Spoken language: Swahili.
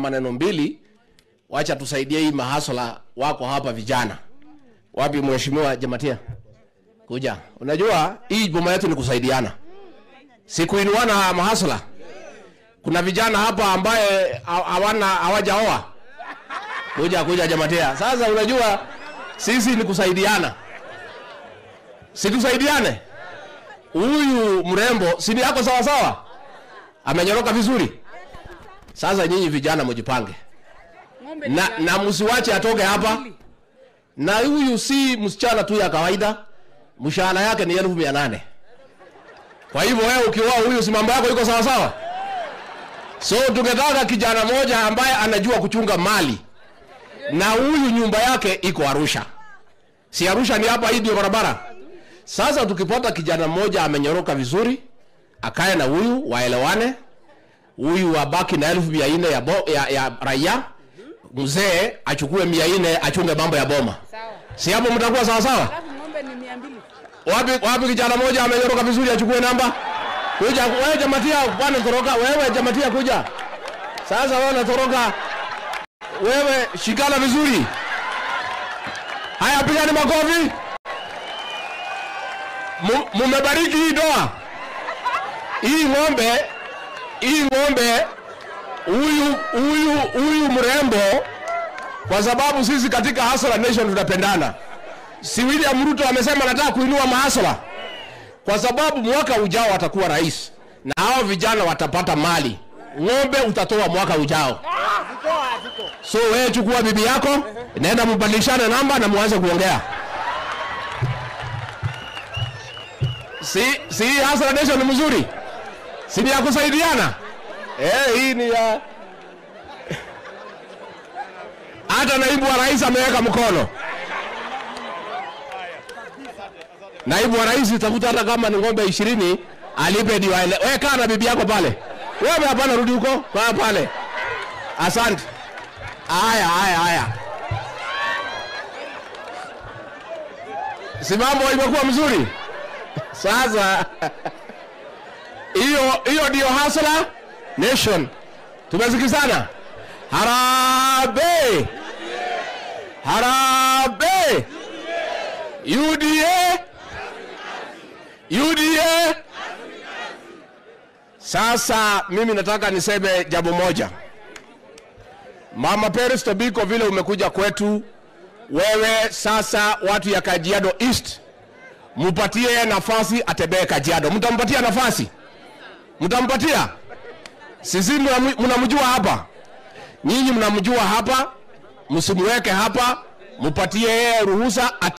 maneno mbili, wacha tusaidie hii mahasla wako hapa vijana. Wapi mheshimiwa Jamatia? Kuja. Unajua hii boma yetu ni kusaidiana, si kuinuana mahasla. Kuna vijana hapa ambaye ha- hawana hawajaoa. Kuja kuja Jamatia. Sasa unajua sisi ni kusaidiana, si tusaidiane. Huyu mrembo si ni yako sawa sawa, amenyoroka vizuri. Sasa nyinyi vijana mjipange na, na msiwache atoke hapa. Na huyu si msichana tu ya kawaida, mshahara yake ni elfu mia nane. Kwa hivyo wewe ukioa huyu, si mambo yako iko sawa sawa. So tungetaka kijana moja ambaye anajua kuchunga mali, na huyu nyumba yake iko Arusha, si Arusha ni hapa, hii ndio barabara. Sasa tukipata kijana mmoja amenyoroka vizuri, akae na huyu waelewane, huyu abaki na elfu mia nne ya, bo- ya, ya raia, mzee achukue mia nne achunge mambo ya boma. Sawa. Si hapo mtakuwa sawa sawa? Alafu ng'ombe ni mia mbili. Wapi wapi kijana mmoja amenyoroka vizuri achukue namba? Kuja wewe Jamatia, bwana toroka wewe Jamatia kuja. Sasa wewe unatoroka. Wewe shikana vizuri. Haya pigani makofi. Mu- Mumebariki hii doa. Hii ng'ombe hii ng'ombe huyu huyu huyu mrembo kwa sababu sisi katika Hustler Nation tunapendana si William Ruto amesema anataka kuinua mahasla kwa sababu mwaka ujao atakuwa rais na hao vijana watapata mali. Ng'ombe utatoa mwaka ujao. So wewe chukua bibi yako, nenda mbadilishane namba na muanze kuongea. Si si hii Hustler Nation ni mzuri, si ni ya kusaidiana eh? Hii ni ya hata naibu wa rais ameweka mkono. naibu wa rais utakuta hata kama ni ng'ombe ishirini alipe ndio aele. Wewe kaa na bibi yako pale, wewe hapana, rudi huko kaa pale. Asante. Haya, haya, haya, si mambo imekuwa mzuri sasa. Hiyo hiyo ndio Hustler Nation, tumesikizana. Harambee, harambee, UDA UDA. Sasa mimi nataka niseme jambo moja. Mama Peris Tobiko, vile umekuja kwetu wewe, sasa watu ya Kajiado East mupatie nafasi atembee Kajiado. Mtampatia nafasi? Mtampatia? Sisi mnamu- mnamjua hapa, nyinyi mnamjua hapa, msimuweke hapa, mupatie yeye ruhusa